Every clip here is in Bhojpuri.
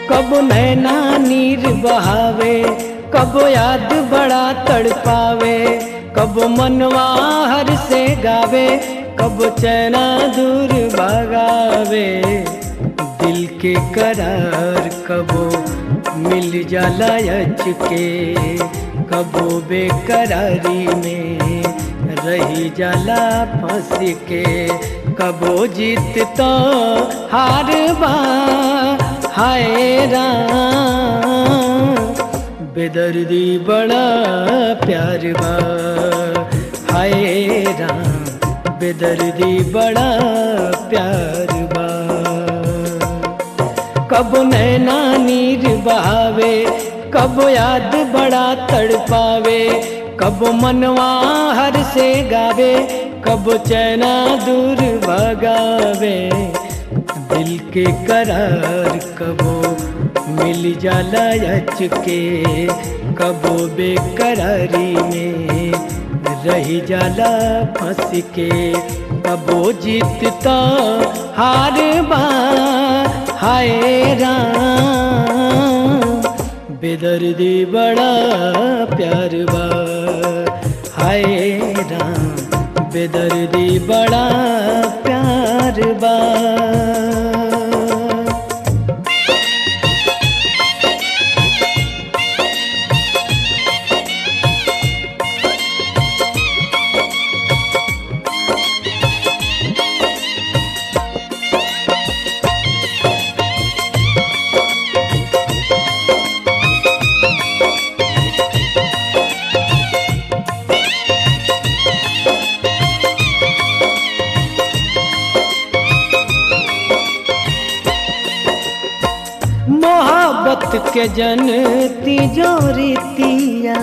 कब नैना नीर बहावे कब याद बड़ा तड़पावे कब मनवा हर से गावे कब चैना दूर भगावे दिल के करार कबो मिल जाला अच के कबो बेकरारी में रही जाला फंस के कबो जीत तो हार बा हाय राम बेदर्दी बड़ा प्यार बा हाय राम बेदर्दी बड़ा प्यार बा कब नैना नीर बहावे कब याद बड़ा तड़पावे कब मनवा हर से गावे कब चैना दूर भगावे दिल के करार कबो मिल जाला अच के कबो बेकरारी में रही जाला फंस के कबो जीतता हार बा हाय राम बेदर्दी बड़ा प्यार बा हाय राम बेदर्दी बड़ा प्यार बा मोहब्बत के जन तिजोरीतिया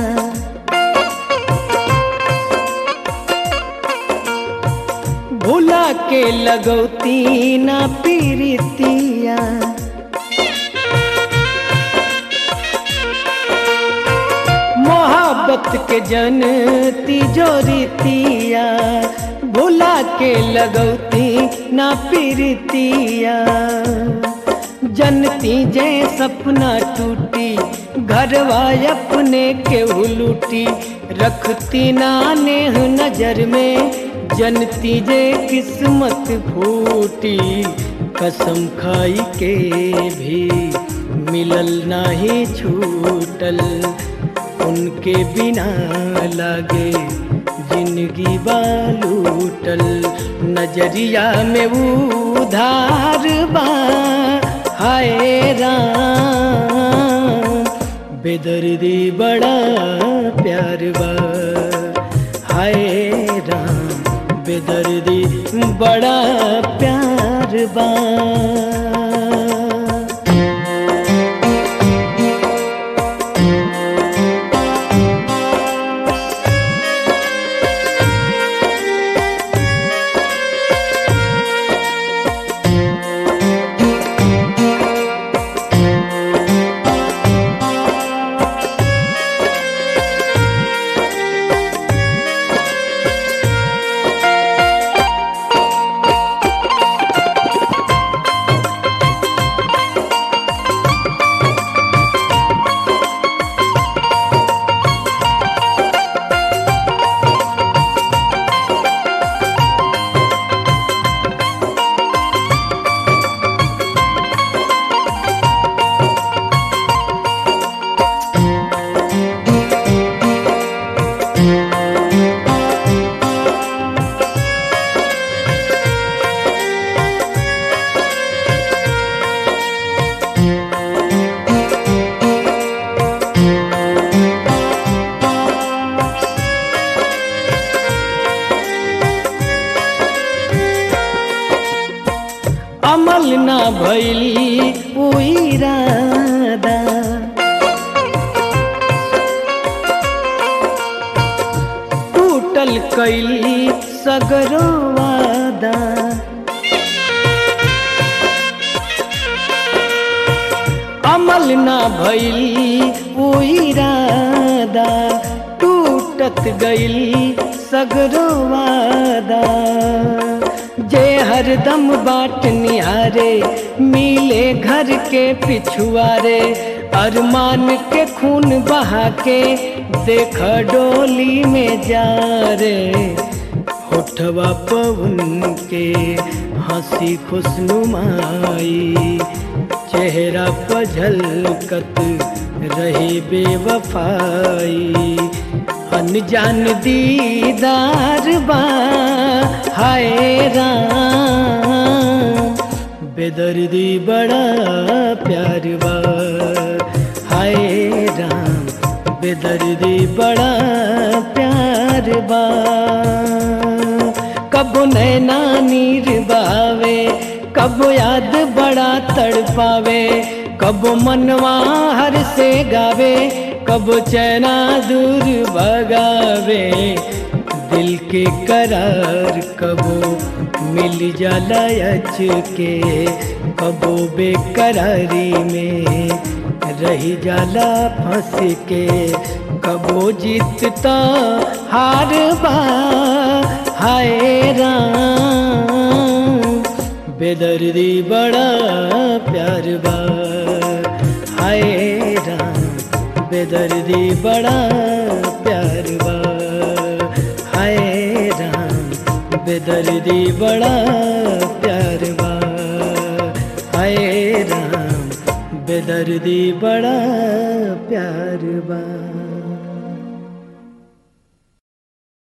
भुला के लगौती ना पीरितिया मोहब्बत के जन तिजोरीतिया भुला के लगौती ना पीरितिया जनती जे सपना टूटी घरवा अपने के लूटी रखती ना नेह नजर में जनती जे किस्मत फूटी कसम खाई के भी मिलल नाही छूटल उनके बिना लागे जिंदगी बालूटल नजरिया में उधार बा हाय राम बेदर्दी बड़ा प्यार बा हाय राम बेदर्दी बड़ा प्यार बा अमल ना भइली उ इरादा टूटल कैली सगरो वादा अमल ना भइली उ इरादा टूटत गइली सगरो वादा जे हरदम बाट निहारे मिले घर के पिछुआरे अरमान के खून बहा के देख डोली में जा रे होठवा पवन के हंसी खुशनुमाई चेहरा पर झलकत रही बेवफाई अनजान दीदार बा हाय राम बेदर्दी बड़ा प्यार बा हाय राम बेदर्दी बड़ा प्यार बा कब नैना नीर बावे कब याद बड़ा तड़पावे कब मनवा हर से गावे कब चैना दूर भगावे दिल के करार कबो मिल जाला अच के कबो बेकरारी में रही जाला फंस के कबो जीतता हार बा हाय राम बेदर्दी बड़ा प्यार बा हाय राम बेदर्दी बड़ा प्यार बा हाय राम बेदर्दी बड़ा प्यार बा हाय राम बेदर्दी बड़ा प्यार बा